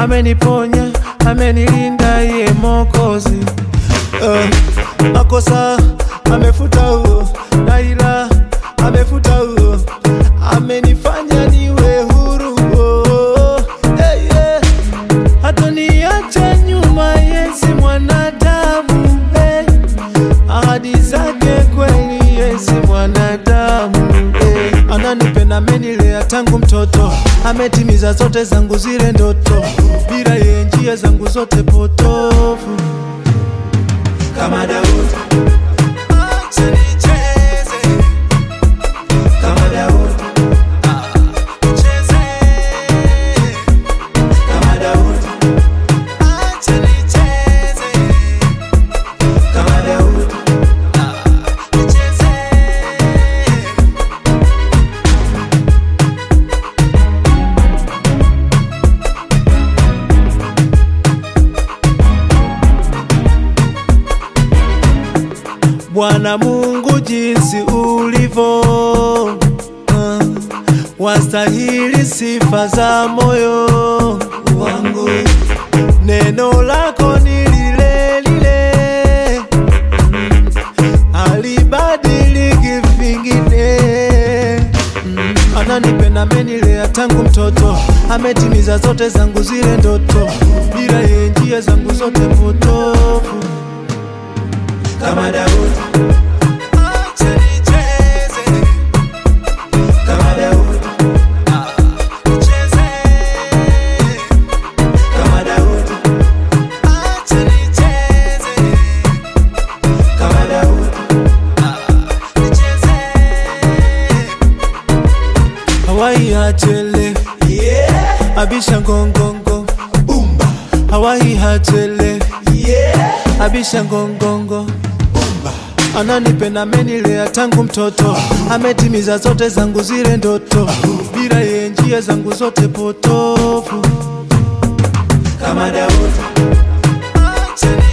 ameniponya, amenilinda ye Mokozi. Uh, makosa amefuta huo, naila amefuta huo, amenifanya niwe huru oh, hey, yeah. Hatoniacha nyuma, yesi mwanadamu hey. Ahadi zake kweli, yesi mwanadamu hey. Ananipenda, amenilea tangu mtoto, ametimiza zote zangu zile ndoto, bila yeye njia zangu zote potofu kama Daudi. Acha nicheze kama Daudi. Ah, nicheze kama Daudi. Acha nicheze kama Daudi. Ah, nicheze Bwana Mungu jinsi ulivyo, uh, wastahili sifa za moyo wangu. Neno lako ni lile lile, mm, halibadiliki vingine. Mm, Ananipenda, amenilea tangu mtoto, ametimiza zote zangu zile ndoto, bila yeye njia zangu zote potofu kama Daudi. Acha nicheze kama Daudi. Ah, nicheze kama Daudi. Acha nicheze kama Daudi. Ah, nicheze Hawaii hachele yeah. Abisha ngongongo Bumba Hawaii hachele yeah. Abisha ngongongo Bumba Ananipenda, amenilea tangu mtoto, ametimiza zote zangu zile ndoto, bila yeye njia zangu zote potofu kama Daudi. Acha